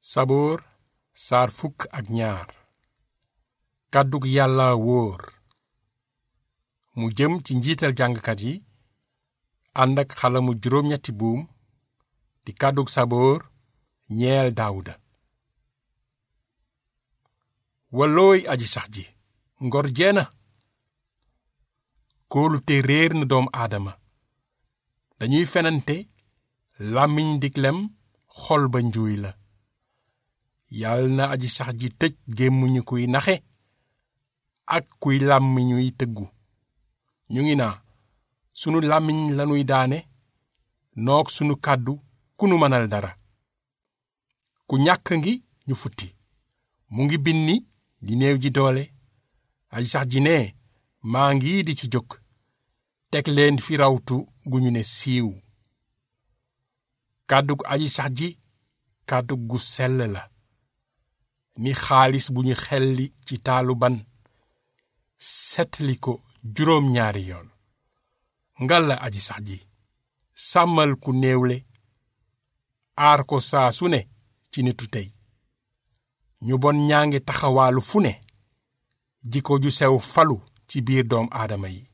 saboor saar fukk ak ñaar kàddug yàlla wóor mu jëm ci njiital jàngkat yi ànd ak xalamu juróom-ñetti buum di kàddug saboor ñeel daawuda wallooy aji sax ji ngor jeena kóolute réer na doom aadama dañuy fenante làmmiñ diglem xol ba njuuy la yal na aji sax ji tëj gémmiñu kuy naxe ak kuy làmmiñuy tëggu ñu ngi naa sunu làmmiñ lanuy daane noog sunu kàddu ku nu mënal dara ku ñàkk ngi ñu futti mu ngi binni di néew ji doole aji sax ji ne maa ngi di ci jóg teg leen fi rawtu gu ñu ne siiw kàddu gu aji sax ji kàddu gu sell la ni xaalis bu ñu xelli ci taalu ban setli ko juróom ñaari yoon ngal la aji sax ji sàmmal ku néewle aar ko saa su ne ci nitu tey ñu bon ñaa ngi taxawaalu fu ne jikko ju sew falu ci biir doom aadama yi